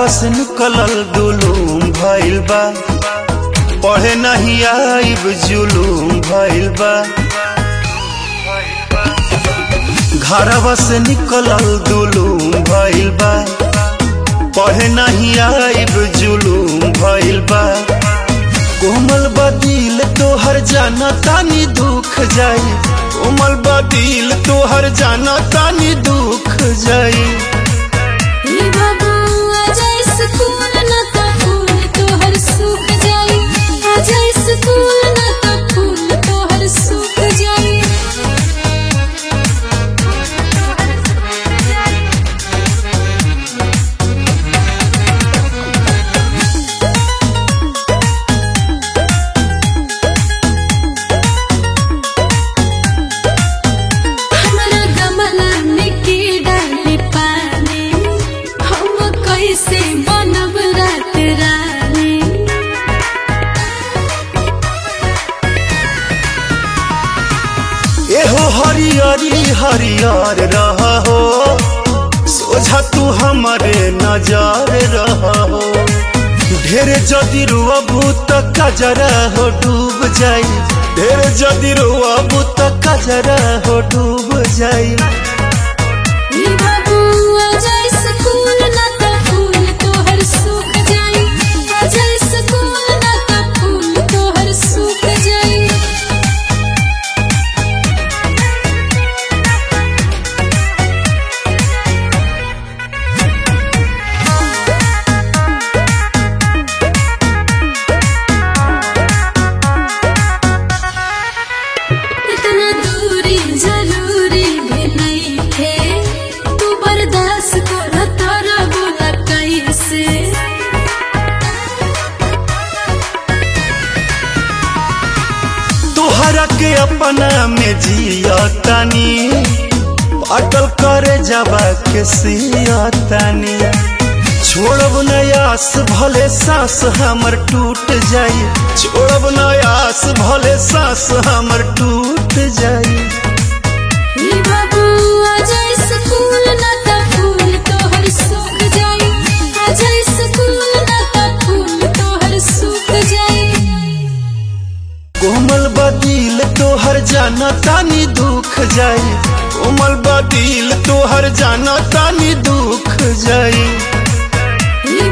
से निकलल दुलूम भइल बा पढ़े नहीं आइब जुलूम भइल बा घरवा से निकलल दुलूम भइल बा पढ़े नहीं आइब जुलूम भइल बा कोमल बदिल तोहर जाना तानी दुख जाई कोमल बदिल तोहर जाना तानी दुख जाई ई बाबू आजा स्कूल ना तो फूल तोहर सूख जाई आजा स्कूल ना तो फूल तोहर सूख जाई हमरा गमला में की डाली पानी हम कैसे बनब रात रानी एहो हरियरी हरियर रह हो सोझा तू हमारे नजर रह हो ढेर जदि रुअबू त कजरा हो डूब जाई ढेर जदि रुअबू त कजरा हो डूब जाई ई बाबू आजा स्कूल ना तो फूल तोहर सूख जाई आजा स्कूल ना तो फूल तोहर सूख जाई इतना दूरी जरूरी भी नहीं थे तू बर्दाश्त कर तारा बोला कैसे तोहरा के अपना में जिया तानी अटल करे जाबा के सिया तानी छोड़ब नयास भले सांस हमर टूट जाई छोड़ब नयास भले सांस हमर टूट जाई ई बाबू आजा स्कूल ना तो फूल तोहर सूख जाई आजा स्कूल ना तो फूल तोहर सूख जाई कोमल बदिल तोहर जाना तानी दुख जाई कोमल बदिल तोहर जाना तानी दुख जाई ई